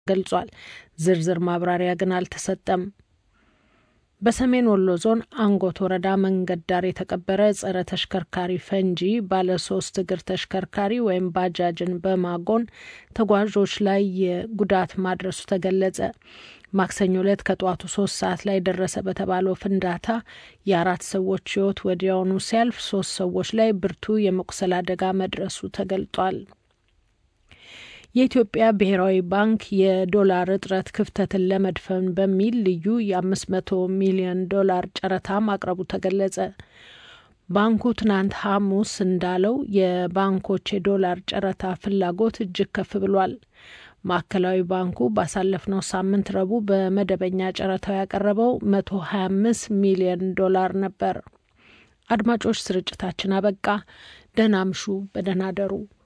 ገልጿል። ዝርዝር ማብራሪያ ግን አልተሰጠም። በሰሜን ወሎ ዞን አንጎት ወረዳ መንገድ ዳር የተቀበረ ጸረ ተሽከርካሪ ፈንጂ ባለ ሶስት እግር ተሽከርካሪ ወይም ባጃጅን በማጎን ተጓዦች ላይ የጉዳት ማድረሱ ተገለጸ። ማክሰኞ ዕለት ከጠዋቱ ሶስት ሰዓት ላይ ደረሰ በተባለው ፍንዳታ የአራት ሰዎች ሕይወት ወዲያውኑ ሲያልፍ ሶስት ሰዎች ላይ ብርቱ የመቁሰል አደጋ መድረሱ ተገልጧል። የኢትዮጵያ ብሔራዊ ባንክ የዶላር እጥረት ክፍተትን ለመድፈን በሚል ልዩ የአምስት መቶ ሚሊዮን ዶላር ጨረታ ማቅረቡ ተገለጸ። ባንኩ ትናንት ሐሙስ እንዳለው የባንኮች የዶላር ጨረታ ፍላጎት እጅግ ከፍ ብሏል። ማዕከላዊ ባንኩ ባሳለፍነው ሳምንት ረቡዕ በመደበኛ ጨረታው ያቀረበው መቶ ሀያ አምስት ሚሊዮን ዶላር ነበር። አድማጮች፣ ስርጭታችን አበቃ። ደህና አምሹ፣ በደህና አደሩ።